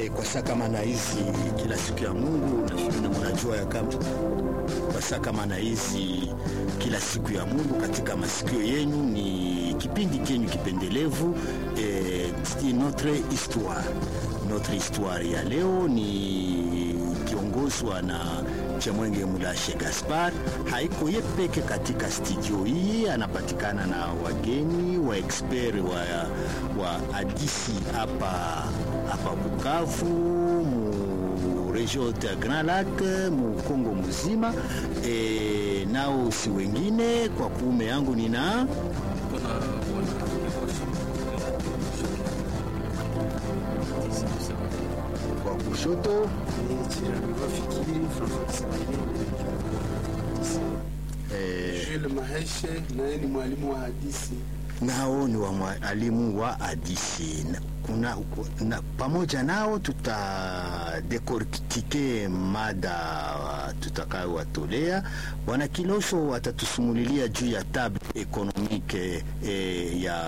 E, kwa saa kama na hizi kila siku ya Mungu na mnajua ya kama kwa saa kama na hizi kila siku ya Mungu katika masikio yenu ni kipindi kenyu kipendelevu e, notre histoire. Notre histoire ya leo ni kiongozwa na Chemwenge Mulashe Gaspar. Haiko ye peke katika studio hii, anapatikana na wageni wa expert wa, wa hadisi hapa hapa Bukavu mu region ya Grand Lac mu Kongo mzima e, nao si wengine kwa kuume yangu nina kwa kushoto Jules Maheshe naye ni mwalimu wa hadisi. nao ni wa mwalimu wa hadisi kuna, na, pamoja nao tutadekortike mada tutakayowatolea. Bwana Kilosho watatusumulilia juu ya table ekonomike e, ya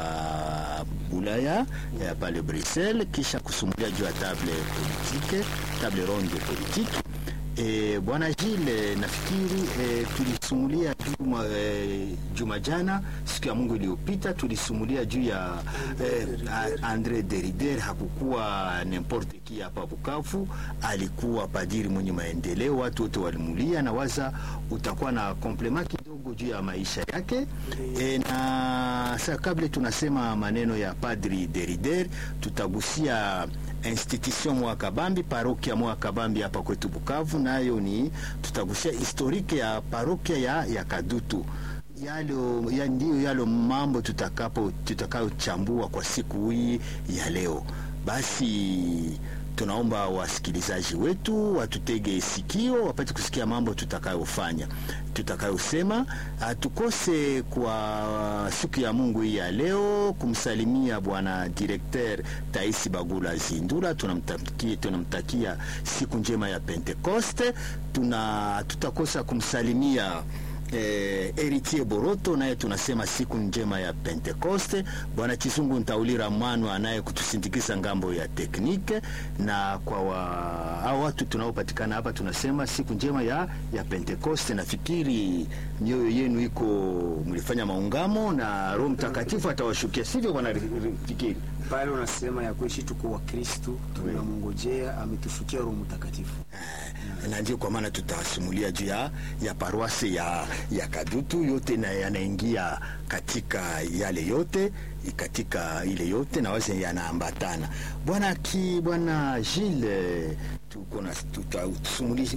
Bulaya ya pale Bruxelles, kisha kusumulia juu ya table politike, table ronde politique E, Bwana Gile nafikiri e, tulisumulia juma, e, juma jana siku ya Mungu iliyopita tulisumulia juu ya e, Andre Derider. Hakukuwa n'importe qui hapa Bukavu, alikuwa padiri mwenye maendeleo, watu wote walimulia, na waza utakuwa na komplema kidogo juu ya maisha yake e, na sasa kabla tunasema maneno ya padri Derider, tutagusia institution Mwakabambi, parokia Mwakabambi hapa kwetu Bukavu, nayo ni tutagusia historike ya parokia ya, ya Kadutu yalo ya ndiyo yalo mambo tutakapo tutakayochambua kwa siku hii ya leo. Basi tunaomba wasikilizaji wetu watutege sikio, wapate kusikia mambo tutakayofanya tutakayosema. Hatukose kwa siku ya Mungu hii ya leo kumsalimia bwana directeur Taisi Bagula Zindura, tunamtakia tunamtakia siku njema ya Pentekoste. Tuna tutakosa kumsalimia Eh, Eritier Boroto naye tunasema siku njema ya Pentekoste. Bwana Chisungu Ntaulira Mwano anaye kutusindikiza ngambo ya teknike, na kwa wa, hao watu tunaopatikana hapa tunasema siku njema ya, ya Pentekoste. Nafikiri mioyo yenu iko mlifanya maungamo na Roho Mtakatifu atawashukia, sivyo bwana Fikiri? pale unasema ya kuishi tuko wa Kristu, tunamngojea ametushukia Roho Mtakatifu. na ndio kwa maana tutasimulia juu ya, ya paroisse ya, ya Kadutu yote na yanaingia katika yale yote katika ile yote na waze yanaambatana. Bwana ki bwana Gilles, tuko na tutasimulia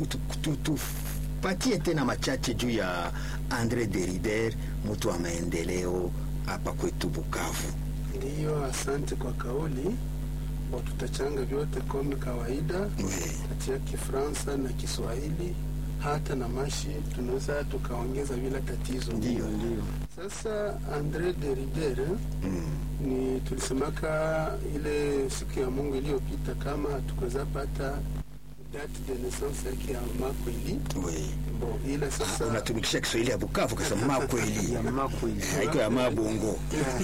tupatie tena machache juu ya Andre Derider, mtu wa maendeleo hapa kwetu Bukavu. Ndiyo, asante kwa kauli. Bo, tutachanga vyote kama kawaida Oui. kati ya Kifaransa na Kiswahili hata na mashi tunaweza tukaongeza bila tatizo. Ndiyo, Ndio Sasa Andre Derider ni tulisemaka ile siku ya Mungu iliyopita kama hatukuweza pata date de naissance yake ya makweli Oui. bo, ila sasa Unatumikisha Kiswahili ya Bukavu kasema kweli ya mako haiko ya mabongo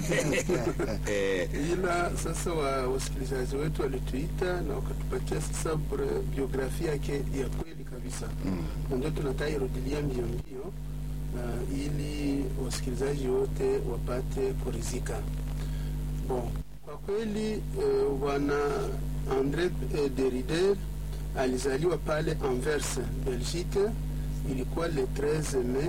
eh, ila sasa wa wasikilizaji wetu walituita na wakatupatia sasa bre- biografia yake ya kweli kabisa na ndio tunataka irudilia mbio mbio na ili wasikilizaji wote wapate kurizika bon kwa kweli eh, bwana Andre eh, Derider alizaliwa pale Anvers Belgique ilikuwa le 13 Mai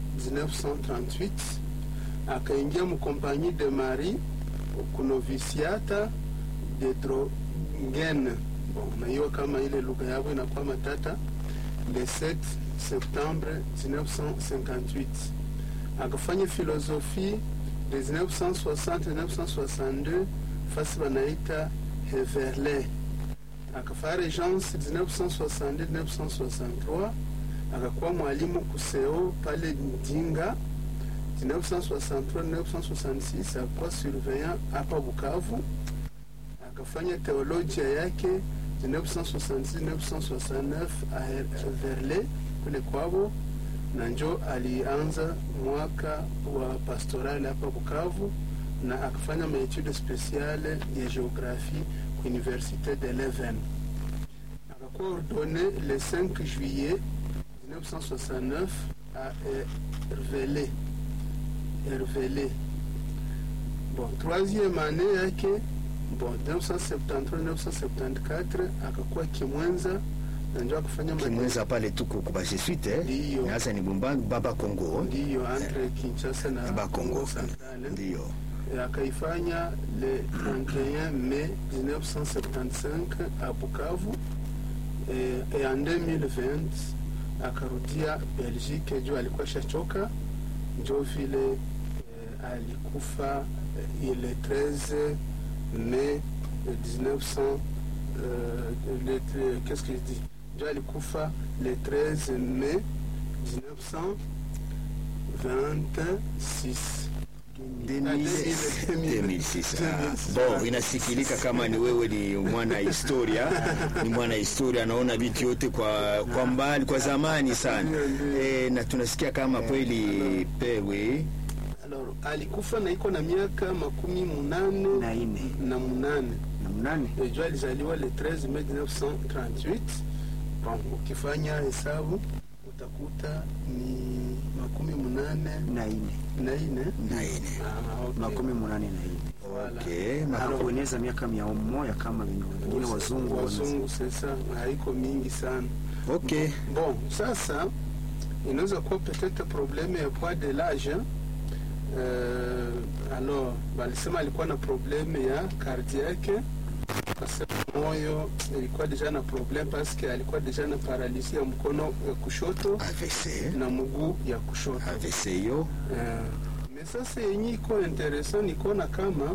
1938 akaingia mkompagnie de Marie kunovisiata de Drogen. Bon, na hiyo kama ile lugha yao inakuwa matata. Le 7 septembre 1958 akafanya filosofi de 1960-1962 fasi wanaita Heverle. Akafanya regence 1962-1963 akakuwa mwalimu kuseo pale Ndinga 1963-1966 akuwa surveillant hapa Bukavu, akafanya teolojia yake 1966-1969 a Verle kule kwavo, na njo alianza mwaka wa pastoral hapa Bukavu na akafanya maetude spesiale ya geographie ku Universite de Leuven. akakuwa ordonné le 5 juillet 1969 à Hervelé. Hervelé. Bon, troisième année yake bon 1973-1974 akakuwa Kimwenza na ndio akufanya kimweza pale tuko kuba jesuite eh? Ndiyo. Sasa ni Bumba Baba Kongo ndiyo entre Kinshasa na Baba Kongo Centrale. ndiyo Et akaifanya le 31 mai 1975 à Bukavu et, et en 2020 akarudia Belgique juu alikuwa shachoka njo vile eh, alikufa eh, le 13 mai 1900 euh, le, le- qu'est-ce que je dis njo alikufa le 13 mai 1926 2006 ah. Bon, inasikilika kama ni wewe ni mwana historia, ni mwana historia, naona vitu yote kwa kwa mbali, kwa zamani sana e, na tunasikia kama kweli pewe Alors, alikufa na iko na miaka makumi munane na ine na munane na mnane jo alizaliwa le 13 mai 1938 bon, ukifanya hesabu utakuta ni makumi munane na ine na ine na ine Ah, okay. makumi munane na ine okay. ma- hakueneza miaka mia moja kama venye wengine wazungu wanasema. wazungu sasa haiko mingi sana okay. bon sasa inaweza kuwa peut-être probleme ya poids de l'âge euh, alors balisema alikuwa na probleme ya cardiaque kasema moyo ilikuwa deja na probleme paske alikuwa deja na paralisi ya mkono ya kushoto AVC na mguu ya kushoto AVC yo Eh, me sasa yenye iko interesant nikuona kama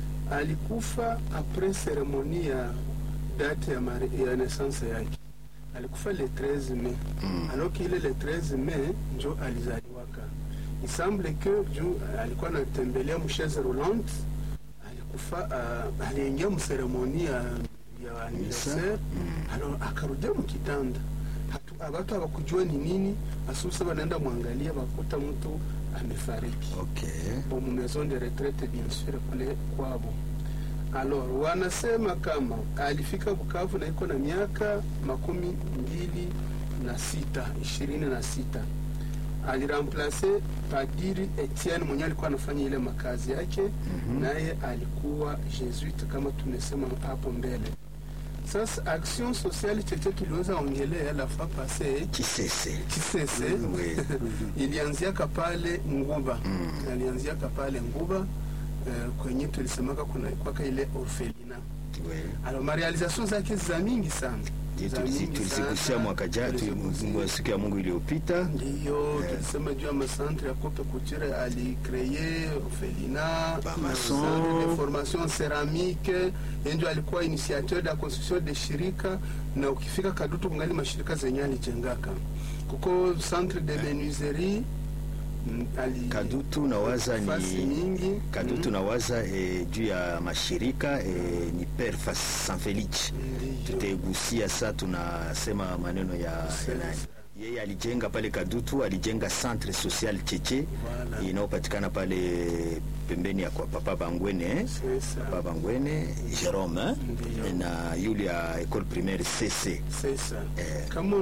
alikufa apres seremoni ya date ya, mari- ya naissance yake alikufa le 13 mai Mm. alors que ile le 13 mai njo alizaliwaka il semble que juu alikuwa anatembelea mchaise roulante alikufa uh, aliingia mseremoni ya, ya anniversaire alors akarudia mkitanda Hatu- watu hawakujua ni nini asusa wanaenda mwangalia wakuta mtu amefariki okay. bon, mu maison de retraite bien sûr kule kwabo alors wanasema kama alifika Bukavu na iko na miaka makumi mbili na sita ishirini na sita aliramplace padiri Etienne mwenye alikuwa anafanya ile makazi yake naye alikuwa jesuite kama tumesema hapo mbele sasa action sociale cheche tuliweza ongelea la fois passée Kisese Kisese Oui. ilianziaka pale Nguba alianziaka pale Nguba eh, kwenye tulisemaka kuna kwaka ile orfelina Oui. alors marealization zake za mingi sana Ndiyo Za tulisi- mingi tulizigusia sana. mwaka jana Tulizigusia. tu- siku ya Mungu iliyopita ndiyo tulisema juu ya macentre ya Cope Couture alikreye orfelina Bamason. centre de formation ceramique yenjo alikuwa initiateur da construction de shirika na ukifika Kadutu kungali mashirika zenye alijengaka kuko centre de menuiserie mm, ali Kadutu nawaza fasi ni mingi Kadutu Mm, nawaza eh, juu ya mashirika eh, ni Père Fas- San Felix ndiyo. tutaigusia saa tunasema maneno ya Sasa. ya nani. yeye alijenga pale Kadutu, alijenga centre social Cheche Voilà. inayopatikana pale pembeni ya kwa Papa Bangwene eh? Sasa. Papa Bangwene Jerome eh? Ndiyo. na yule ya école primaire CC Sasa Eh. kama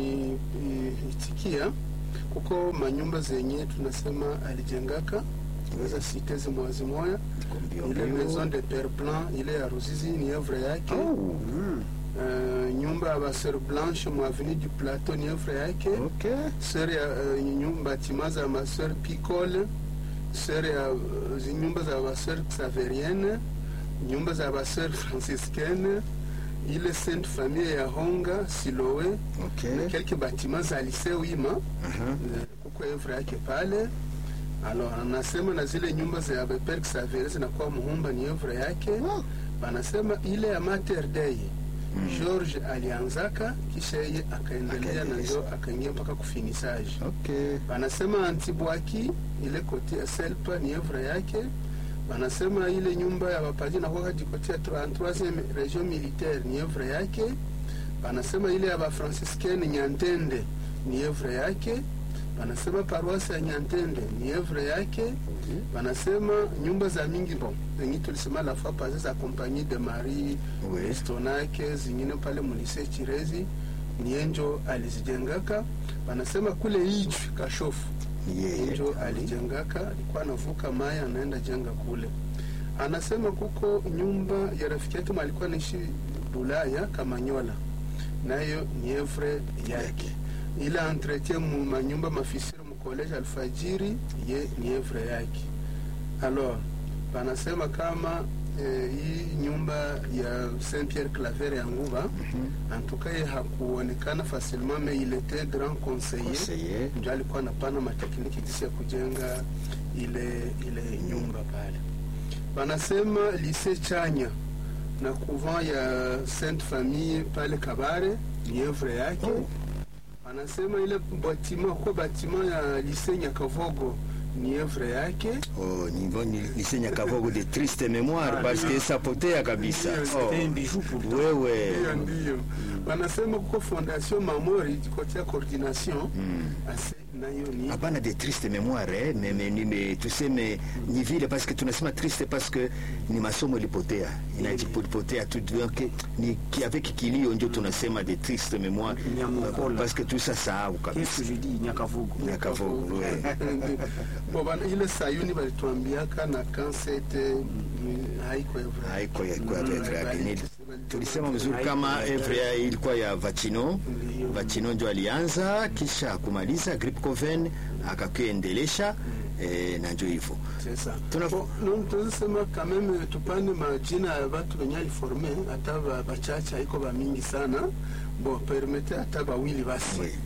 unaniitikia, kuko manyumba zenye tunasema alijengaka, tunaweza site zimoya zimoya, Mbio ile mbio. maison de père blanc ile ya Ruzizi ni œuvre yake Oh, Eh, nyumba ya baseur blanche mu avenue du plateau ni œuvre yake okay. seur ya eh, nyumba batima za maseur picole seur ya eh, zi- nyumba za baseur xaverienne nyumba za baseur franciscaine ile sainte famille ya honga siloe Okay. na quelques bâtiments za lycée wima Aha. Eh, kuko œuvre yake pale alors anasema na zile nyumba za Père Xavier zinakuwa muhumba ni œuvre yake Wow. wanasema ile ya Mater Dei George alianzaka kisha yeye akaendelea na Akaendeleza. ndio akaingia mpaka kufinisage Okay. wanasema Antibwaki ile kote ya Selpa ni œuvre yake wanasema ile nyumba ya wapaji na kwa jikote ya 33e region militaire ni œuvre yake wanasema ile ya bafransiskene Nyantende ni œuvre yake wanasema paroisi ya Nyantende ni evre yake, wanasema nyumba za mingi bon zenye tulisema la fois passée za Compagnie de Marie Oui. Stonake zingine pale mulise Chirezi ni enjo alizijengaka. Wanasema kule Ijwi Kashofu Ni yeye. njo alijengaka, alikuwa anavuka maya anaenda jenga kule. Anasema kuko nyumba ya rafiki yake alikuwa anaishi Bulaya Kamanyola, nayo ni evre yake. Ile entretien mu manyumba mafisiri mu college Alfajiri ye ni evre yake. Alors wanasema kama eh, hii nyumba ya Saint Pierre Claver ya Nguba en tout cas ye hakuonekana facilement mais il était grand conseiller Conseiller. ndio alikuwa anapana matekniki jinsi ya kujenga ile ile nyumba pale. Wanasema lise Chanya na couvent ya Sainte Famille pale Kabare ni evre yake. Oh. Wanasema ile batima kwa batima ya lise Nyakavogo ni evre yake. Oh, ni ni lycée Nyakavogo de triste mémoire parce que sapotea kabisa. Ndio, Oh. C'était un bijou pour toi. Wewe. Ndio, ndio. Wanasema kuko fondation Mamori kotia coordination ase nayo ni hapana de triste mémoire eh, mais, mais, ni, mais tuseme ni vile parce que tunasema triste parce que ni masomo ilipotea inajipotea tu donc ni ki- avec kilio ndio tunasema de triste mémoire Nyamukola. parce que tu sasahau Qu'est-ce kabisa que je dis Nyakavugo. Nyakavogo we. Bo, bana, ile sayuni balituambiaka na kansete haiko evre haiko ya kwa Mm, vetre yake. Ni- bali- tulisema vizuri kama evre ya ilikuwa ya vachino Ndio. vachino ndio alianza kisha kumaliza grip coven akakuendelesha eh, na ndio hivyo Sasa. Tuna- Bo, no, tunasema kameme tupane majina ya batu wenye aliforme hata ba- bachache haiko bamingi sana bo permete hata bawili basi Oui.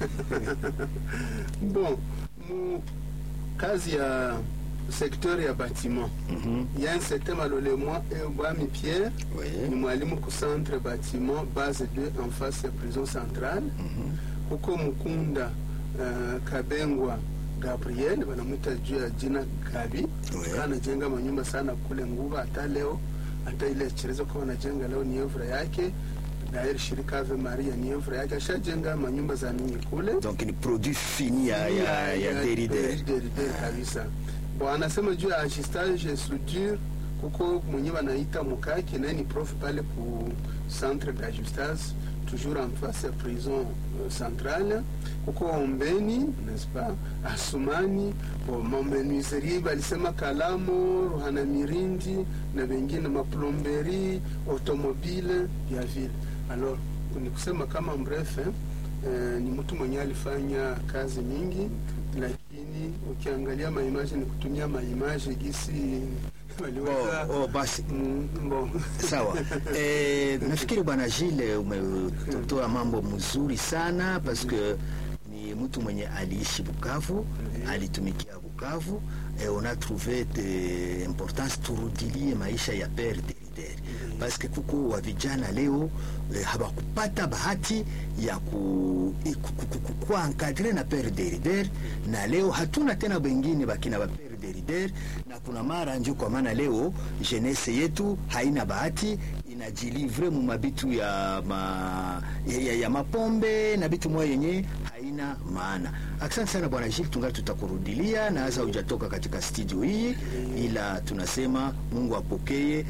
bon mu kazi ya secteur ya bâtiment Mhm. il y a un certain malolemwa bwami pierre Oui. ni mwalimu ku centre bâtiment base 2 en face ya prison centrale huko mukunda uh, kabengwa gabriel wanamwita juu ya jina gabi Oui. anajenga manyumba sana kule nguva hata leo hata ile cherezo kwa wanajenga leo ni evra yake dair shirika ave maria ni evra yake ashajenga manyumba za mingi kule donc ni produit fini ya, ya, ya derider Derrida kabisa bo anasema juu ya ajustage soudure kuko mwenye wanaita mukaki naye ni prof pale ku centre d'ajustage toujours en face ya prison euh, centrale kuko ombeni n'est-ce pas asumani bo mamenuiserie balisema kalamo ruhana mirindi na vengine maplomberi automobile ya vile alors ni kusema kama mbref eh, eh, ni mtu mwenye alifanya kazi mingi lakini ukiangalia maimaji ni kutumia maimaji gisi waliweza oh, oh, basi Mm, bon. sawa eh, nafikiri bwana Gilles umetoa mambo mzuri sana parce que ni mtu mwenye aliishi Bukavu alitumikia Bukavu eh, on a trouvé de importance turudilie maisha ya père Derideri parce que kuko wa vijana leo eh, hawakupata bahati ya ku, eh, ku, ku, ku, ku, kuwa encadre na père Derideri na leo hatuna tena wengine bakina ba père Derideri na kuna mara njo kwa maana leo jeunesse yetu haina bahati inajilivre mu mabitu ya, ma, ya, ya, ya mapombe na bitu moya yenye haina maana. Asante sana bwana Gilles, tungali tutakurudilia na hasa hujatoka katika studio hii, ila tunasema Mungu apokee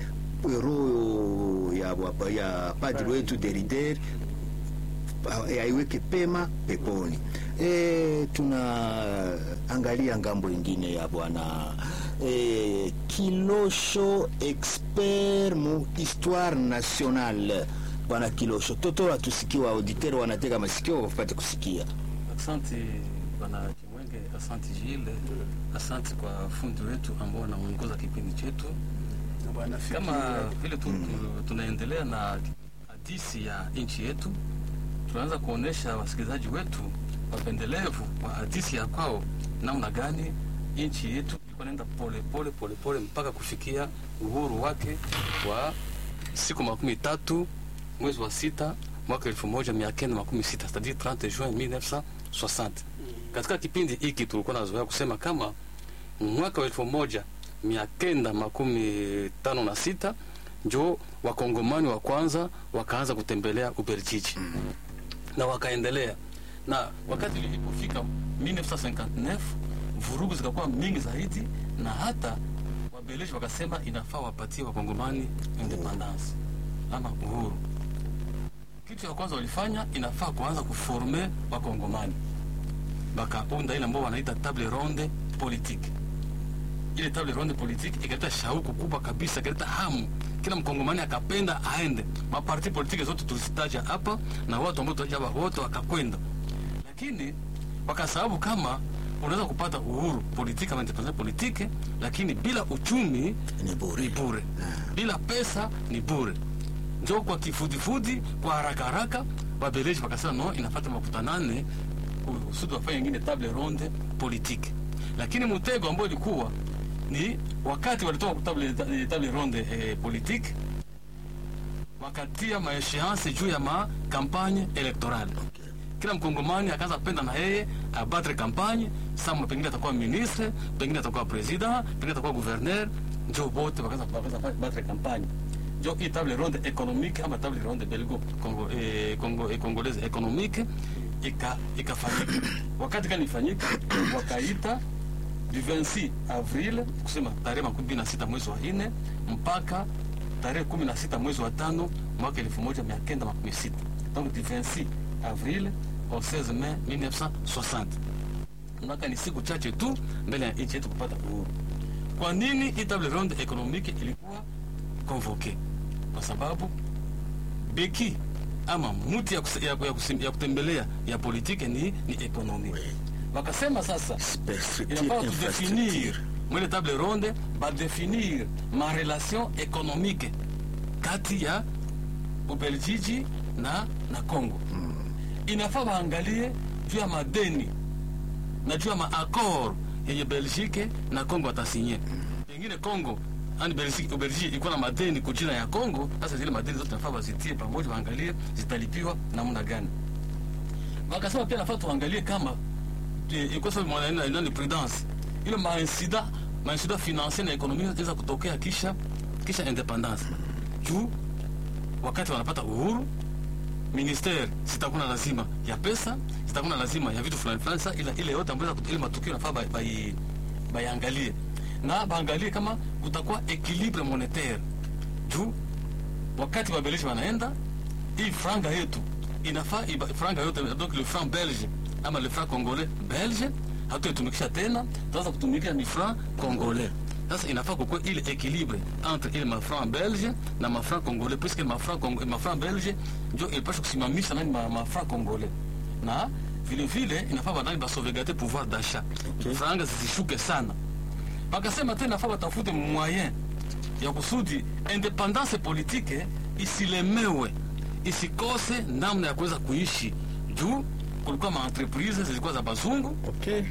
roho ya, ya padri wetu Derider aiweke pema peponi. E, tunaangalia ngambo ingine ya bwana e, Kilosho expert mu histoire nationale. Bwana Kilosho, toto atusikiwa, auditeur wanatega masikio wapate kusikia. Asante bwana Kimwenge, asante Gilles, asante kwa fundi wetu ambao wanaongoza kipindi chetu. Na bwana Fikiri, Kama vile tu, tu, tunaendelea na hadisi ya nchi yetu, tunaanza kuonesha wasikilizaji wetu wapendelevu wa hadisi ya kwao, namna gani nchi yetu ilikuwa naenda pole pole pole pole mpaka kufikia uhuru wake wa siku makumi tatu mwezi wa sita mwaka elfu moja mia kenda makumi sita c'est-à-dire 30 juin 1960. Katika kipindi hiki tulikuwa nazoea kusema kama mwaka wa elfu moja mia kenda makumi tano na sita njo wakongomani wa kwanza wakaanza kutembelea Ubelgiji na wakaendelea na wakati ilipofika 1959 vurugu zikakuwa mingi zaidi na hata wabeleji wakasema inafaa wapatie wakongomani independence ama uhuru kitu ya kwanza walifanya inafaa kuanza kuforme wakongomani bakaunda ile ambao wanaita table ronde politique ile table ronde politique ikaleta shauku kubwa kabisa ikaleta hamu kila mkongomani akapenda aende maparti politiki zote tulizitaja hapa na watu ambao tutaja hapa wote wakakwenda lakini wakasababu kama unaweza kupata uhuru politiki ama independence politiki lakini bila uchumi Ni bure. ni bure bila pesa ni bure njo kwa kifudifudi kwa haraka haraka wabeleji wakasema no inafata makutanane kusudi wafanye ingine table ronde politique lakini mtego ambao ilikuwa ni wakati walitoka ku table, table ronde eh, politique wakatia maesheance juu ya makampagne electorale kila mkongomani akaanza penda na yeye abatre kampagne sama pengine atakuwa ministre pengine atakuwa president pengine atakuwa gouverneur njo bote wakaanza wakaanza batre kampagne njo hii table ronde économique ama table ronde belgo congo, eh, congo, eh, congolaise économique ika ikafanyika wakati kani ifanyika wakaita du 26 avril kusema tarehe makumi mbili na sita mwezi wa nne mpaka tarehe kumi na sita mwezi wa tano mwaka elfu moja mia kenda makumi sita donc du 26 avril au 16 mai 1960 mwaka ni siku chache tu mbele ya nchi yetu kupata uhuru kwa nini hii table ronde économique ilikuwa convoqué kwa sababu beki ama muti ya, kuse- ya, ya, kusim- ya kutembelea ya politike ni, ni ekonomi wakasema sasa Infrastructure, inafaa tudefinir infrastructure. mwile table ronde badefinir ma relation économique kati ya ubeljiji na na congo inafaa waangalie juu ya madeni na juu ya maakor yenye belgique na congo watasinye pengine congo ani Belgique- ubelgiji ilikuwa na madeni kujina ya congo sasa zile madeni zote nafaa wazitie pamoja waangalie zitalipiwa namna gani wakasema pia nafaa tuangalie kama eh, ilikuwa sababu mwana- ina- ina ni prudence ile mainsida mainsida financier na ekonomia inaweza kutokea kisha kisha independance juu wakati wanapata uhuru ministere zitakuwa na lazima ya pesa zitakuwa na lazima ya vitu fulani fulani sasa ile ile yote ambayo ile matukio nafaa bai- bai- baiangalie na baangalie kama kutakuwa equilibre monetaire juu wakati wabeleji wanaenda hii franga yetu inafaa iba- franga yote donc le franc belge ama le franc congolais belge hatuitumikisha tena tuanza kutumikisha ni franc congolais sasa inafaa kukuwa ile equilibre entre ile mafranc belge na mafranc congolais puisque mafranc Cong- mafranc belge njo ilipasha kusimamisha nani ma- mafranc congolais na vile vile inafaa banani basauvegarde pouvoir d'achat Okay. franga zisishuke sana wakasema tena nafaa watafute moyen ya kusudi independance politique isilemewe isikose namna ya kuweza kuishi juu kulikuwa maentreprise zilikuwa za bazungu Okay.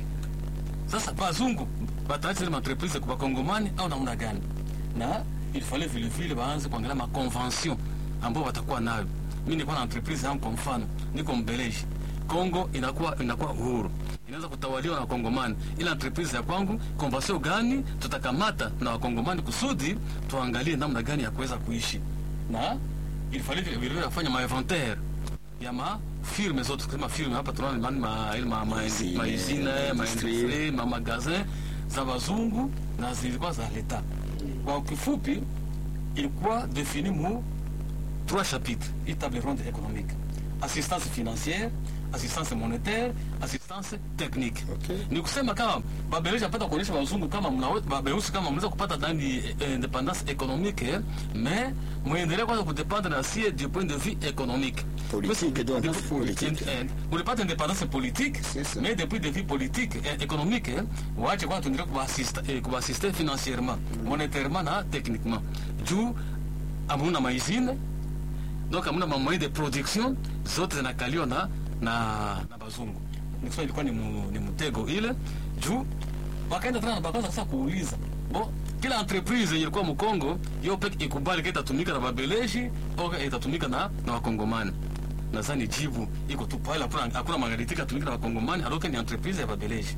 sasa bazungu bataacha zile maentreprise kwa bakongomani au namna gani na ilifale vilevile baanze kuangalia maconvention ambao watakuwa nayo mi nikuwa na entreprise yangu kwa mfano niko mbeleji kongo inakuwa inakuwa uhuru inaweza kutawaliwa na wakongomani ila entreprise ya kwangu convention gani tutakamata na wakongomani kusudi tuangalie namna gani ya kuweza kuishi na ilifale vilevile kufanya mainventaire ya mafirme zote kusema firme hapa tunaona ni ma, ma, ma, ma, Usine, maizine industrie. maindustrie mamagazin za bazungu na zilikuwa za leta kwa kifupi ilikuwa defini mu trois chapitres hii table ronde économique assistance financière assistance monétaire assistance technique Okay. ni kusema kama babeleji apata kuonyesha wazungu kama mnawe- babeusi kama mnaweza kupata ndani eh, independance économique eh, mais mwendelee kwanza kudependre na sie du point de vue économique Politique, donc, Parce- politique. Eh, mulipata independance politique C'est ça. mais depuis de vie politique et économique eh, waache kwanza tuendelee kubaasiste eh, kubaasiste financièrement monétairement na techniquement juu amuna maizine donc amuna mamoyen de production zote zinakaliwa na, na, na bazungu nikusema ilikuwa ni, mu, ni mtego ile juu wakaenda tena na bakaanza sasa kuuliza bo kila entreprise yenye ilikuwa mkongo yo peke ikubali ka itatumika na babeleji au ka itatumika na, na wakongomani nadhani jibu iko tu pale hakuna hakuna maghariti ikatumika na wakongomani aloke ni entreprise ya babeleji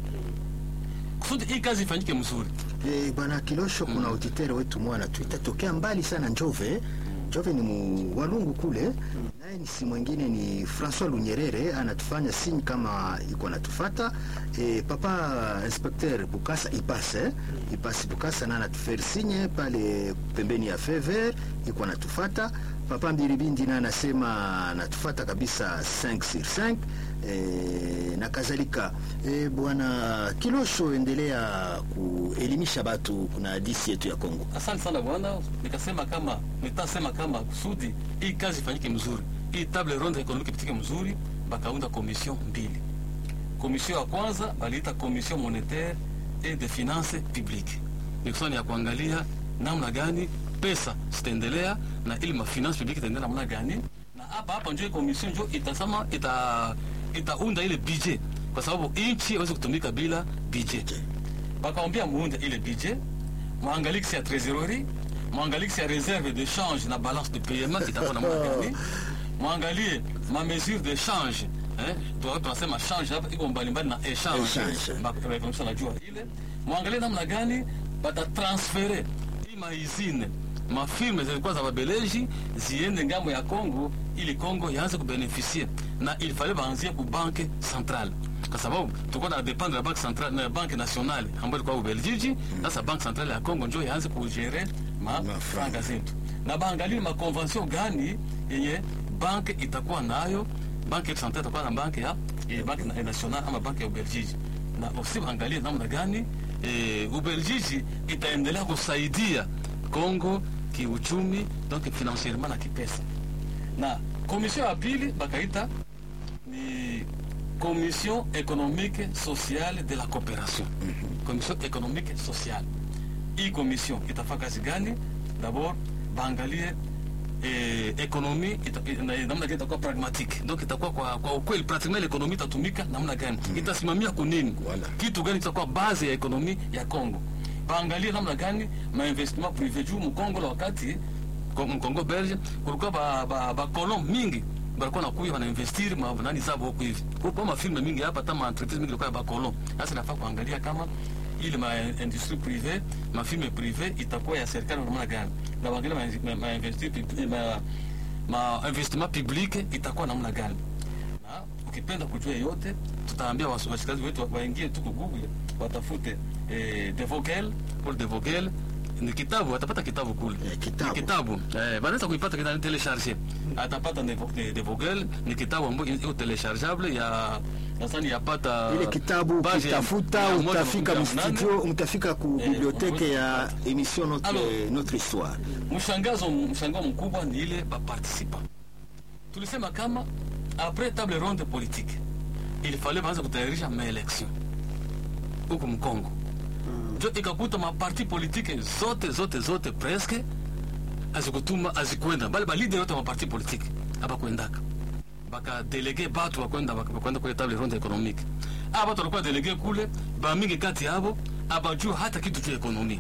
kusudi hii kazi ifanyike mzuri Eh, bwana Kilosho, kuna auditeur wetu mwana tuita tokea mbali sana Njove Jove ni mu Walungu kule, naye ni si mwingine ni Francois Lunyerere anatufanya sinyi kama iko anatufata. E, papa inspecteur Bukasa ipase ipasi Bukasa na anatuferi sinye pale pembeni ya fever iko anatufata. Papa Mbiribindi na anasema anatufata kabisa 5 sur 5 e, na kadhalika. E, bwana Kilosho, endelea kuelimisha batu kuna hadisi yetu ya Kongo. Asante sana bwana, nikasema kama nitasema kama kusudi hii kazi ifanyike mzuri, hii table ronde economique ipitike mzuri, bakaunda komision mbili. Komision ya kwanza baliita komision monetaire et de finance publique, ni kusema ni ya kuangalia namna gani pesa zitaendelea na ili mafinance publique itaendelea namna gani, na hapa hapa njo komision njo itasema ita itaunda ile budget, kwa sababu nchi haiwezi kutumika bila budget. Bakaombia muunde ile budget mwangalie kisi ya trésorerie mwangalie kisi ya réserve de change na balance de paiement itakuwa namna gani mwangalie ma mesure de change eh, tuwa- tunasema change hapa iko mbalimbali na échange Échange. Ba- ba- economist anajua ile mwangalie namna gani batatransfere hii maizine mafirme zilikuwa za babeleji ziende ngambo ya Congo ili Congo yaanze kubenefisie na il fallait baanzie ku banque centrale kwa sababu tulikuwa na dependre na banque centrale na banque nationale ambayo ilikuwa Ubelgiji. Sasa banque centrale ya Congo ndio yaanze kugere ma Mafranga. franga zetu na baangalie ma convention gani yenye banque itakuwa nayo banque centrale itakuwa na banque ya eh, banque na- nationale ama banque ya Ubelgiji na aussi baangalie namna gani eh, Ubelgiji itaendelea kusaidia Congo kiuchumi donc financierement na kipesa. Na commission ya pili bakaita ni commission économique sociale de la coopération. Commission économique sociale. Hii commission itafanya kazi gani? D'abord baangalie eh, ekonomi ita- ina- namna gani itakuwa pragmatique donc itakuwa kwa, kwa ukweli pratiquement ekonomi itatumika namna gani itasimamia kunini Voilà. kitu gani kitakuwa base ya ekonomi ya Congo baangalie namna gani mainvestissement privé juu mkongo la wakati ko- mkongo belge kulikuwa ba, ba, ba kolon mingi balikuwa nakuya wanainvestir ma nani zabo huku hivi kupo mafirme mingi hapa hata maentreprise mingi ilikuwa ya bakolon sasa inafaa kuangalia kama ile ma industrie privé mafirme privé itakuwa ya serikali namna gani na wengine ma, ma, ma, investir pub- ma, ma investissement public itakuwa namna gani na ukipenda kujua yote tutaambia wasu- washikazi wetu wa- waingie tu ku Google watafute eh, De Vogel Paul De Vogel ni kitabu atapata kitabu kule Eh, kitabu. ni kitabu eh, banaweza kuipata kita telecharge atapata De, Vo- de, de Vogel ni kitabu ambayo iko telechargeable ya nadhani yapata ile kitabu page ukitafuta mia moja utafika makumi tano na nane. mstudio utafika ku Eh, biblioteke ya unaweza émission notre, Alors. notre histoire mshangazo mshangao mkubwa ni ile baparticipa tulisema kama après table ronde politique il fallait baanze kutayarisha maelection huku mkongo njo ikakuta maparti politike zote zote zote presque azikutuma azikwenda bali balide yote maparti politike abakwendaka bakadelege batu bakwenda bakwenda kule table ronde économique aba batu walikuwa delege kule bamingi kati yabo abajua hata kitu cha ekonomi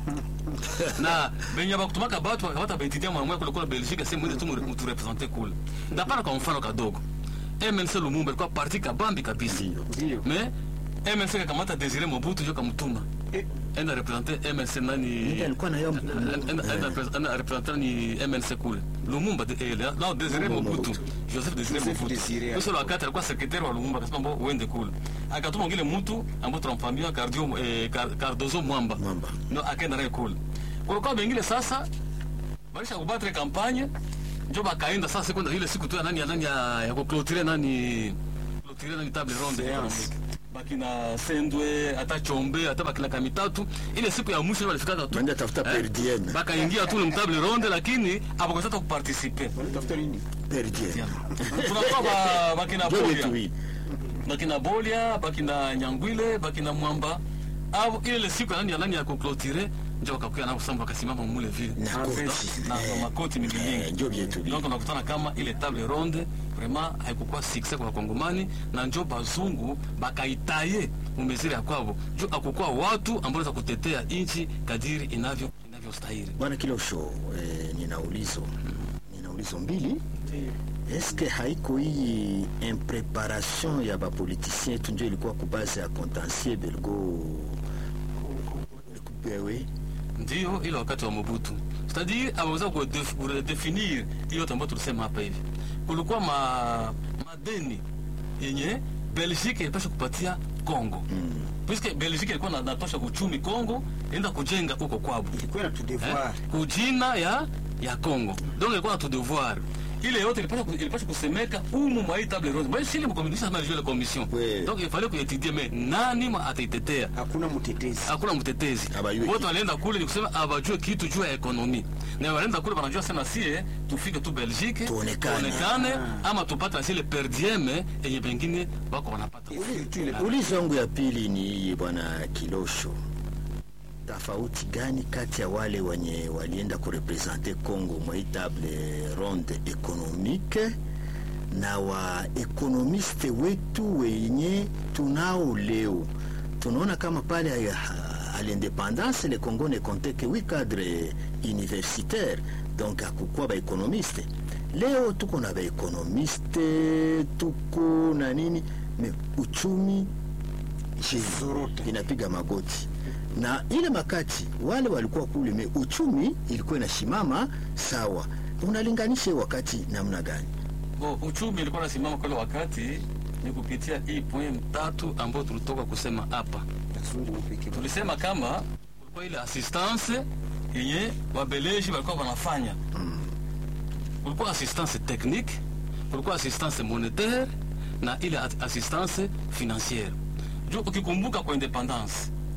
na benye bakutumaka batu bakabata baitidia mwamwe kule kule Belgique sehemu ile tu muturepresente kule ndapana kwa mfano kadogo MNC Lumumba ilikuwa parti kabambi kabisa Ndio. mais MNC kakamata Desire Mobutu ndio kamtuma enda represente MNC nani Ndiye alikuwa na hiyo- enda enda repres- enda represente ni MNC kule Lumumba de- eh, la Desire Lumumba Mobutu Mobutu. Joseph Desire Joseph Mobutu Desire. Sasa wakati alikuwa sekretari wa Lumumba akasema mbo uende kule akatuma ngile mtu ambaye tunamfahamia Cardio eh, Car- Cardozo Mwamba Mwamba. ndo akaenda naye kule kulikuwa bengine sasa baisha kubatre kampanye njo bakaenda sasa siku ile siku tu ya nani ya nani ya, ya kuclotire nani clotire nani table ronde Séance. economique bakina Sendwe hata Chombe hata bakina Kamitatu ile siku ya mwisho walifika tu Wende tafuta per diem. bakaingia tu mu table ronde lakini abakosata kuparticiper Tafuta nini? per diem tunakuwa ba, bakina ndio Bolia vitu hivi bakina Bolia bakina Nyangwile bakina Mwamba au ile siku ya nani ya nani ya kuclotire njo wakakuya na kusamba wakasimama mule vile na Ah, koti. vesi. na na makoti Eh, mibilingi ndio vitu hivi donc unakutana kama ile table ronde vraiment haikukuwa succès kwa wakongomani na njo bazungu bakaitaye mumeziri ya kwabo njo akukuwa watu ambao wanaweza kutetea nchi kadiri inavyo inavyostahili bwana Kilosho eh, nina ulizo nina ulizo mbili eske haiko hii impreparation ya bapoliticien yetu ndio ilikuwa kubase ya contentieux belgo bewe ndio ile wakati wa Mobutu, c'est-à-dire ameweza kudef- kuredefinir hiyo yote ambayo tulisema hapa hivi. Kulikuwa ma, madeni yenye Belgique ilipasha kupatia Congo mm. puisque Belgique ilikuwa na- natosha uchumi Congo, enda kujenga huko kwabo ilikuwa na tu devoir eh, kujina ya ya Congo donc ilikuwa na tu devoir ile yote ilipasha ku- ilipasha kusemeka umu mwa hii table ronde moi sili mkomunisha kama ile commission Oui. donc il fallait kuetudie mais nani mwa ataitetea hakuna mtetezi hakuna mtetezi Abayue wote kitu. walienda kule ni kusema abajue kitu juu ya ekonomi na walienda kule wanajua sana sie tufike tu Belgique Tuonekane. tuonekane ama tupate zile per diem yenye pengine wako wanapata Ulizo wangu ya pili ni hii bwana Kilosho, tofauti gani kati ya wale wenye walienda kurepresente Congo mwa hii table ronde economique na wa ekonomiste wetu wenye tunao leo? Tunaona kama pale à, à l'indépendance le Congo ne comptait que huit cadres universitaires donc hakukuwa baekonomiste. Leo tuko na baekonomiste tuko na nini me uchumi Zorota. inapiga magoti na ile makati wale walikuwa kule me uchumi ilikuwa inashimama sawa. Unalinganisha hiyo wakati namna gani? Bo, uchumi ilikuwa nasimama kwa ile wakati ni kupitia hii point tatu ambayo tulitoka kusema hapa. Kazungu pekee. Tulisema kama kulikuwa ile assistance yenye wabeleji walikuwa wanafanya, kulikuwa assistance technique, kulikuwa assistance monetaire na ile at- assistance financière. Juu ukikumbuka kwa independance,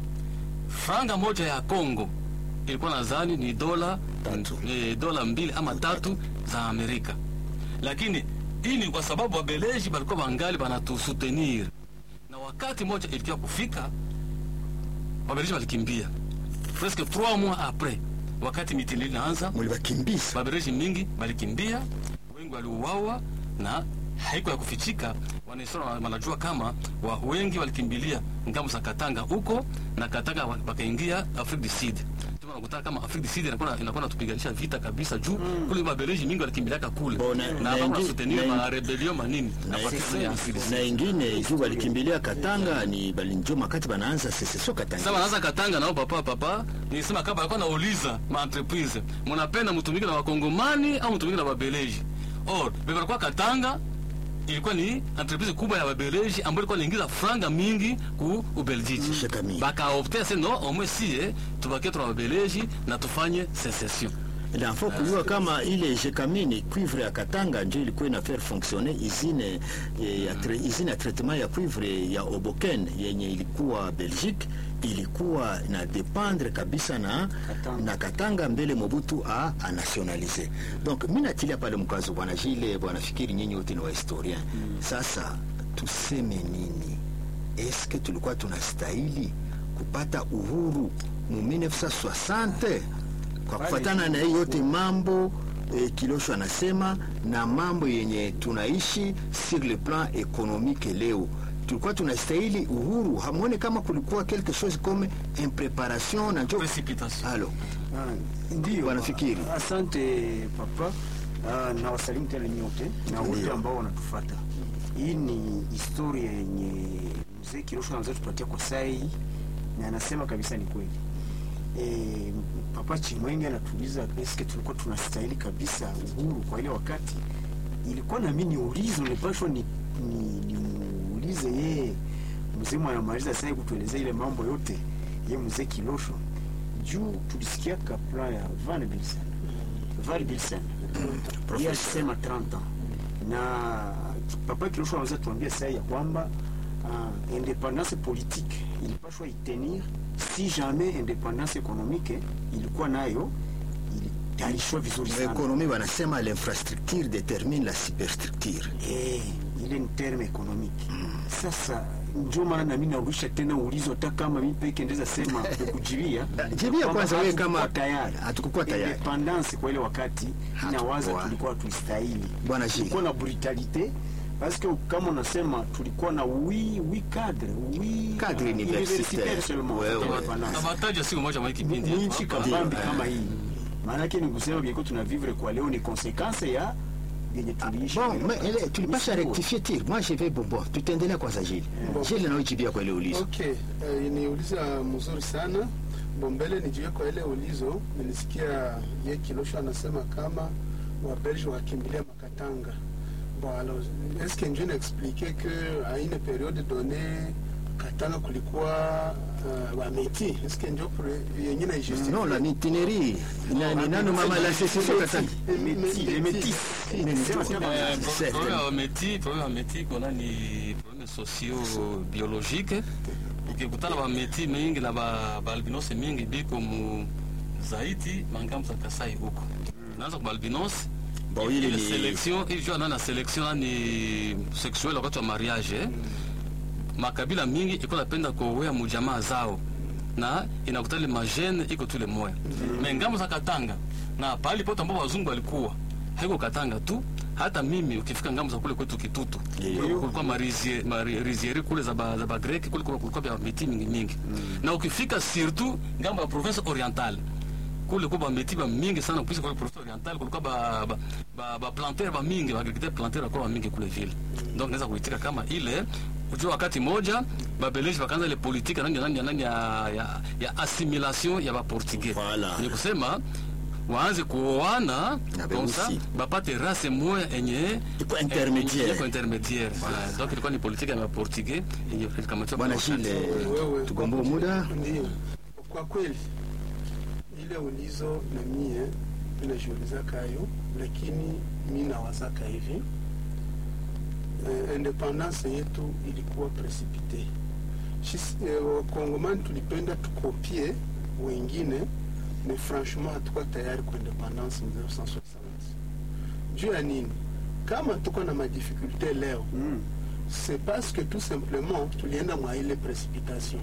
franga moja ya Congo ilikuwa nadhani ni dola Tatu. eh, dola mbili ama tatu za Amerika, lakini hii ni kwa sababu wabeleji walikuwa wangali banatusutenir, na wakati moja ilikia kufika wabeleji walikimbia presque 3 mois après, wakati mitini inaanza Mulibakimbiza Babeleji mingi walikimbia, wengi waliuawa na haiko ya kufichika. Wanahistoria wana- wanajua kama wa wengi walikimbilia ngambo za Katanga huko na Katanga wa- wakaingia Afrique du Sud. Ndio unakuta kama Afrique du Sud inakuwa inakuwa natupiganisha vita kabisa juu kule Babeleji mingi walikimbiliaka kule Bona- na na wako ingi- soutenir na ma ingi- rebellion manini na na- partisan ya Afrique du Sud. na ingine juu walikimbilia Katanga ni balinjo makati banaanza secession Sasa Katanga. wanaanza Katanga nao papa papa, nilisema kama alikuwa nauliza ma entreprise, mnapenda mtumike na wakongomani au mtumike na wabeleji? Or, bebe alikuwa Katanga ilikuwa ni entreprise kubwa ya wabeleji ambayo ilikuwa inaingiza franga mingi ku Ubeljiji. Shaka mingi. Bakaopte se no omwe sie tubakie tuna wabeleji na tufanye secession. na faut kujua kama ile jekamini cuivre ya Katanga ndio ilikuwa ina faire fonctionner usine eh, ya tra- usine ya traitement ya cuivre ya Oboken yenye ilikuwa Belgique ilikuwa na dependre kabisa na Katanga. na Katanga mbele Mobutu a, a nationalize. Donc mimi natilia pale mkazo bwana Jile, bwana fikiri nyinyi wote ni wa historien. Sasa tuseme nini? Eske tulikuwa tunastahili kupata uhuru mu 1960 kwa kufuatana na hii yote mambo eh, Kilosho anasema na mambo yenye tunaishi sur le plan économique leo tulikuwa tunastahili uhuru. Hamuone kama kulikuwa quelque chose comme impreparation na njo Precipitation. halo Ah, Ndiyo, Wanafikiri. asante papa. Ah, na wasalimu tena nyote na wote Ndiyo. ambao wanatufata. Hii ni historia yenye mzee Kirosho anaweza tupatia kwa saa hii, na anasema kabisa ni kweli. E, papa Chimwenge anatuuliza eske tulikuwa tunastahili kabisa uhuru kwa ile wakati. Ilikuwa na mimi niulize, nilipashwa ni, ni, nimuulize yeye mzee anamaliza sasa hivi kutuelezea ile mambo yote ye mzee Kilosho juu tulisikia kapla ya Van Bilsen Van Bilsen yeye alisema 30 ans na papa Kilosho anaweza tuambia sasa ya kwamba uh, independance politique ilipashwa itenir si jamais independance économique ilikuwa nayo ilitayarishwa vizuri sana ekonomi wanasema l'infrastructure détermine la superstructure. Eh, ile ni terme economique. Sasa ndio maana nami narudisha tena ulizo, hata kama mimi peke ndeza sema kukujibia Jibia kwamba kwanza wewe kama- hatukuwa tayari hatukukuwa tayari. independance kwa ile wakati Hatukuwa. nawaza tulikuwa tulistahili, Bwana Gilles. tulikuwa na brutalite parce que kama unasema tulikuwa na oui oui cadre oui Cadre universitaire. seulement Ouais, ouais. independance. Abataja siku moja mwa hii kipindi. hapa. mwinchi kabambi kama hii maanake ni kusema bieko tunavivre kwa leo ni konsekanse ya yenye tuliishi Bon, kwa ile mais wakati. ele, tulipasha Ni sawa. rectifier tir. Moi je vais bon, bon tutaendelea kwanza Gilles. Gilles na ujibia kwa ile ulizo. Okay, eh, niuliza mzuri sana bombele nijiwe kwa ile ulizo nilisikia ye kilosho anasema kama wabelge wakimbilia makatanga bon alors est-ce que njo naexplike que à une période donnée katanga kulikuwa uh, wameti est-ce que njo pour- yenye naijustifie non la mitinerie nani nani mama la sécession katanga Les métis, les métis. Sema kama- Eh, pro- Certain. problème ya meti problème ya meti kuna ni problème socio biologique ukikutana ba meti mingi na ba ba albinos mingi biko mu zaidi mangambo za Kasai huko naanza kwa albinos Bon, ile ile ni- selection ili jua nana selection ni sexuel wakati wa mariage eh? makabila mingi iko napenda kuoea mujamaa zao na inakuta ile majene iko tule moya me ngambo za Katanga na pahali pote ambapo wazungu walikuwa haiko Katanga tu hata mimi ukifika ngambo za kule kwetu Kitutu Ndiyo. kulikuwa marizie- mari- rizieri kule za ba, za bagreki kule kulikuwa kulikuwa vya miti mingi mingi na ukifika surtout ngambo ya province orientale kule kwa bameti ba mingi sana kupisa kwa province orientale kulikuwa ba ba, ba, ba planter ba mingi ba agriculteur planter kwa ba mingi kule vile donc naweza kuitika kama ile ujua wakati moja babeleji wakaanza ile politique nani nani nani ya, ya, ya assimilation ya ba portugais Voilà. ni kusema waanze kuoana Na comme ça beusi. bapate race moya enye Iko intermédiaire. iko intermédiaire Eh, donc ilikuwa ni politique ya maportugais yenye ilikamatiwa bwana kwa wakati. Gilles Wewe. tugombe muda Ndio, kwa kweli ile ulizo na mie minajiuliza kayo, lakini mi nawazaka hivi eh, independance yetu ilikuwa precipite. Shis- eh, Wakongomani tulipenda tukopie wengine, mais franchement hatukuwa tayari kwa independance 1960 juu ya nini? Kama tuko na madifikulte leo Mm. c'est parce que tout simplement tulienda mwa ile precipitation.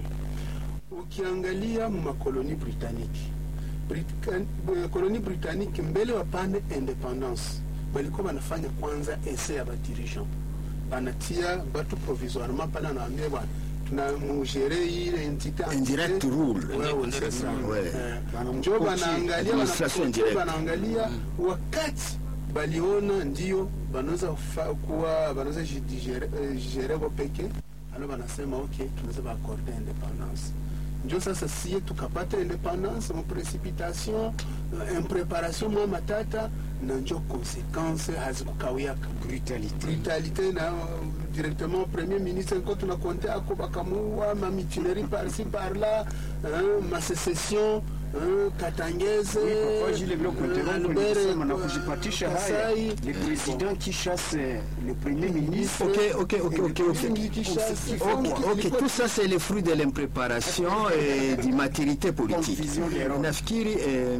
Ukiangalia mu makoloni britannique Brita- eh, koloni britannique mbele wapane independance balikuwa banafanya kwanza ese ya badirigeant banatia batu provisoirement pale anaambia bwana tuna mugere ile entité Indirect rule. wewe c'est ça Ouais. Eh, njo banaangalia Administration banakoche, directe. banaangalia wakati baliona ndio banaweza fa- kuwa banaweza jigere eh, jigere bo peke alo banasema ok tunaweza baakorde independance njo sasa sie tukapata independance mu precipitation eh, impreparation mwa matata na njo konsequence hazikukawiaka Brutalité. brutalité na uh, directement premier ministre nko tunakonte ako bakamuwa mamitinerie par-ci par-là hein, masécession hein, katangeze Oui, papa Gilles Blanc, hein, interrompo Albert, nilisema na uh, kujipatisha haya Kasai. le président qui chasse le premier ministre Ok, ok, ok, ok, ok. Kingi Kishasa, Ok, ok, tout ça c'est le fruit de l'impréparation et du maturité politique. Confusion des rôles. Nafikiri eh,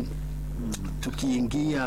tukiingia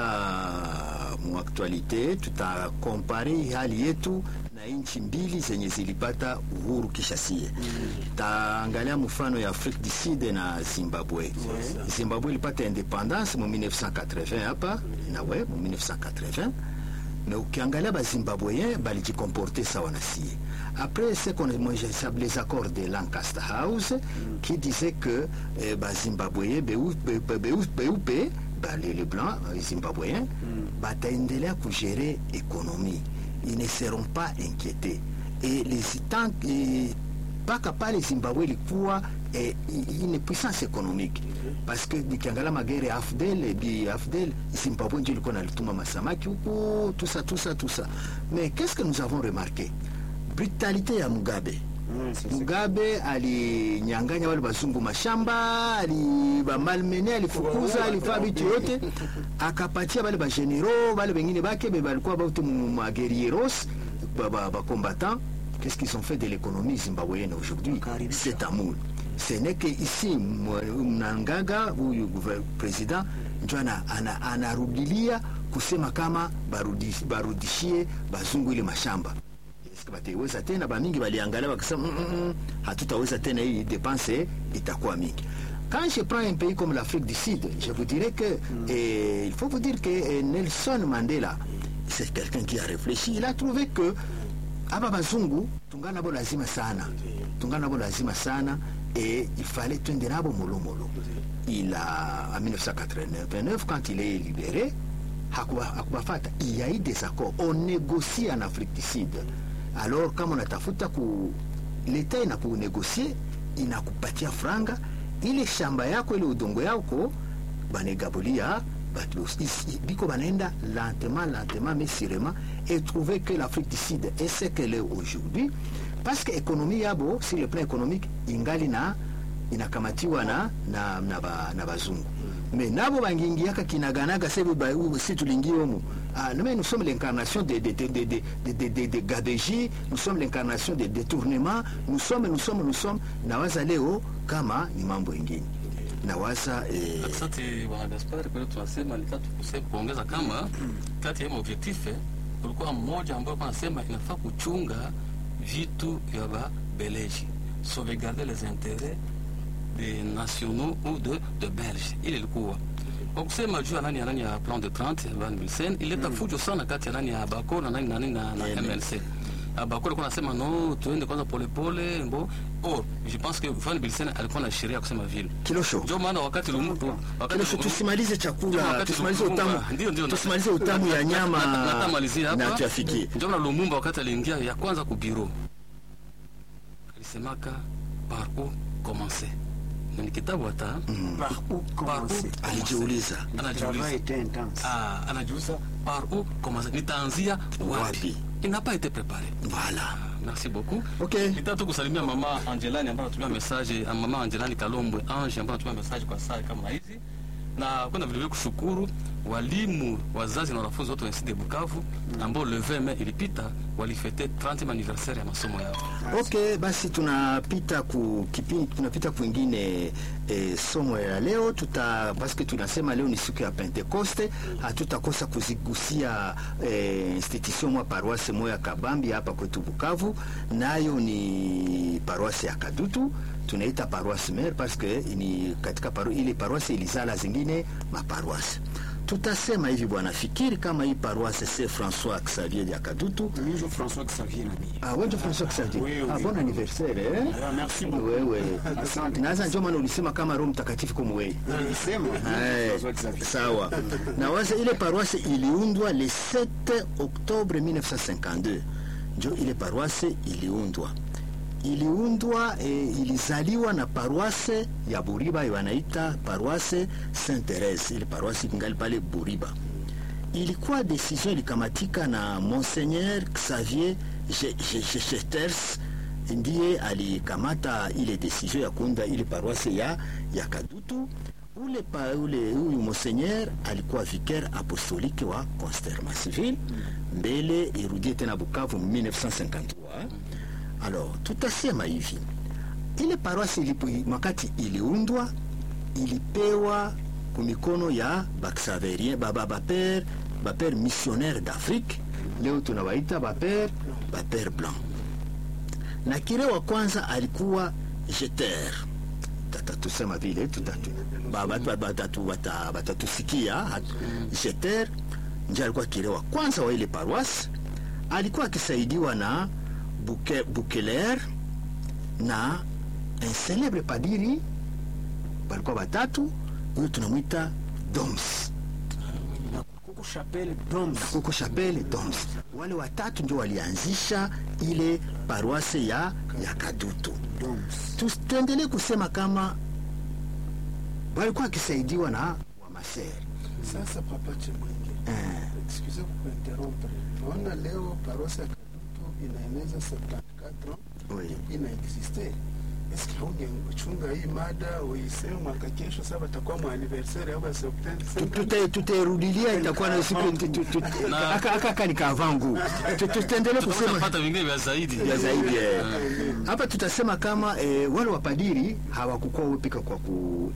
mu actualite tutakompare hali yetu na nchi mbili zenye zilipata uhuru kisha sie. Taangalia mfano ya Afrique du Sud na Zimbabwe. Zimbabwe ilipata independance mu 1980 hapa na we mu 1980 mais ukiangalia bazimbabweyen balijikomporte sawa na sie après ce qu'on moi j'appelle les accords de lancaster house qui disait que eh, bazimbabweyen beupe be, be, beupe ba, les, les blancs euh, zimbabweyen bataendelea kugere économie ils ne seront pas inquiétés et les tant et, mpaka pale zimbabwe ilikuwa eh, i- une puissance économique parce que nikiangalia magere ya afdel bi afdel zimbabwe ndio ilikuwa nalituma masamaki huku tusa tusa tusa mais qu'est-ce que nous avons remarqué brutalité ya mugabe Mm, c'est ça. mugabe alinyanganya wale bazungu mashamba alibamalmene alifukuza alifaa vitu yote akapatia bale bagenero bale bengine bake be balikuwa baute maguerieros bacombattant qu'est-ce qu'ils ont fait de l'économie zimbabwéenne aujourd'hui Wakaribisha. c'est amour ce n'est que ici mwa- mnangaga huyu gouver- president njo ana- ana- anarudilia kusema kama barudi- barudishie bazungu ile mashamba Eske bataiweza tena bamingi baliangalia wakasema mm, mm, mm, hatutaweza tena hii dépense itakuwa mingi quand je prends un pays comme l'Afrique du Sud je vous dirais que eh, il faut vous dire que eh, Nelson Mandela c'est quelqu'un qui a réfléchi il a trouvé que aba bazungu tungana nabo lazima sana tungana nabo lazima sana et il fallait twende nabo molomolo il a en 1989 quand il est libéré hakuba- hakubafata il y a eu des accords on négocie en Afrique du Sud alors kama unatafuta ku leta inakunegocie inakupatia franga ile shamba yako ile udongo yako banegabulia batu is- i- biko banaenda lentement lentement mais sûrement et trouver que l'Afrique du Sud est ce qu'elle est aujourd'hui parce que économie yabo sur le plan économique ingali na inakamatiwa na na na, ba, na bazungu mais nabo bangingiaka kinaganaga sebe ba- u- si tulingi omo ah, mais nous sommes l'incarnation de, de, de, de, de, de, de, de, de gabegie nous sommes l'incarnation de détournement nous sommes nous sommes nous sommes nawaza leo kama ni mambo ingine nawaza eh, Asante bwana Gaspari, kwa hiyo tunasema ni tatu kusema kuongeza kama kati ya maobjektif kulikuwa mmoja ambao alikuwa anasema inafaa kuchunga vitu vya babeleji sauvegarder les intérêts des nationaux ou de, de belge ile ilikuwa kwa kusema juu ya nani ya nani ya plan de 30 Van Bilsen ileta fujo sana kati ya nani ya Bako na nani na nani na, na MLC Bako alikuwa anasema no tuende kwanza polepole mbo or je pense que Van Bilsen alikuwa na sheria kusema vile kilosho ndio maana wakati lumtu kilosho tusimalize chakula wakati tusimalize Lumumba- utamu ndio, ndio, tusimalize utamu ya nyama Na- na- natamalizia hapa. na tuyafikie ndio maana Lumumba wakati aliingia ya kwanza ku bureau alisemaka par où commencer Na ni kitabu hata Par où commencer alijiuliza Le anajiuliza travail était intense. ah, anajiuliza par où commencer nitaanzia Wapi? wapi il n'a pas été préparé voilà merci beaucoup Ok. nitaka tu kusalimia mama Angelani ambaye anatumia message ah, mama Angelani Kalombwe Ange ambaye anatumia message kwa saa kama hizi na kwenda vilevile kushukuru walimu wazazi na wanafunzi wote wa NCD Bukavu ambao le 20 Mei ilipita walifete 30 anniversaire ya masomo yao. ok basi tunapita ku kipindi tunapita kwingine eh, somo ya leo tuta paske tunasema leo ni siku ya pentekoste hatutakosa kuzigusia eh, institution mwa paroisse moya ya kabambi hapa kwetu bukavu nayo ni paroisse ya kadutu tunaita paroisse mare paske ni katika paro, ile paroisse ilizala zingine maparoisse tutasema hivi bwana fikiri kama hii paroisse se françois xavier ya kadutu Minjo François Xavier Nabi. Ah, wewe François Xavier. Oui, oui. Ah, bon anniversaire eh? Ah, merci beaucoup. Wewe. Asante. Naanza njoo maana ulisema kama Roho Mtakatifu kama wewe. Nilisema Eh, François Xavier. sawa na waza ile paroisse iliundwa le 7 octobre 1952 njo ile paroisse iliundwa iliundwa e, ilizaliwa na paroisse ya buriba wanaita paroisse saint therese ile paroisse ingali pale buriba ilikuwa decision ilikamatika na monseigneur xavier jeters ndiye alikamata ile decision ya kuunda ile paroisse ya, ya kadutu ule, pa, ule huyu monseigneur alikuwa vicaire apostolique wa constermassville mbele irudie tena bukavu 1953 alors tutasema hivi ile paroisse ilipo wakati iliundwa ilipewa kumikono ya baxaverien baba bapere bapere missionnaire d'afrique leo tunawaita bapere bapere blanc na kire wa kwanza alikuwa jeter tatatusema vile tutatu ba- batu- batatu- bata- batatusikia hat- jeter nje alikuwa kire wa kwanza wa ile paroisse alikuwa akisaidiwa na Buke, bukeler na un célèbre padiri walikuwa watatu huyo tunamwita doms Kuku Chapelle Doms. kuko chapelle doms wale watatu ndio walianzisha ile paroisse ya, ya kadutu Doms. Tu- tuendelee kusema kama walikuwa wakisaidiwa na wamasere Sasa papa Chemwenge, eh, excuse kukuinterrompre. Naona leo paroisse ya Kadutu inaeneza 74 ans oui. inaexiste. Eske haungechunga hii mada uiseme mwaka kesho, sasa watakuwa mwa anniversaire au Tu- September tute- tutairudilia itakuwa na siku tu- tu- tu- Na- aka aka kani kavangu Tu- tutaendelea kusema Tutapata vingine vya zaidi. ya zaidi eh. hapa tutasema kama eh, wale wapadiri hawakukuwa wepika kwa ku